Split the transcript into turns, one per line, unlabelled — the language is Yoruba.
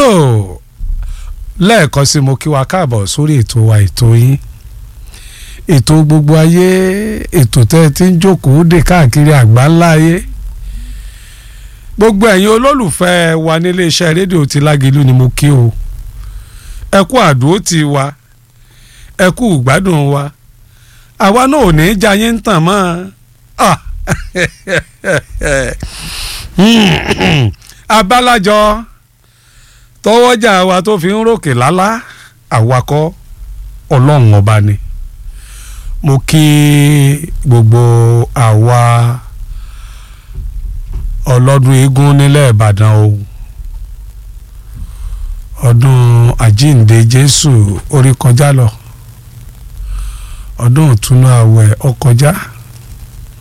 tó lẹ́ẹ̀kan sí mo kí wa káàbọ̀ sórí ètò wa ètò yín ètò gbogbo ayé ètò tẹ́ ẹ ti ń jókòó dè káàkiri àgbáńlá ayé gbogbo ẹ̀yin olólùfẹ́ wa nílé iṣẹ́ rédíò ti lágìlú ni mo kí o ẹ kú àdúró ti wa ẹ kú ìgbádùn wa àwa náà ò ní í jayé ń tàn mọ́ ah abálájọ tọwọ́jà wa tó fi ń ròkè lálá àwakọ̀ ọlọ́run ọba ni mo kí gbogbo àwa ọlọ́dún eégún nílẹ̀ ìbàdàn o ọdún àjíǹde jésù orí kọjá lọ ọdún ìtúnú àwẹ̀ ó kọjá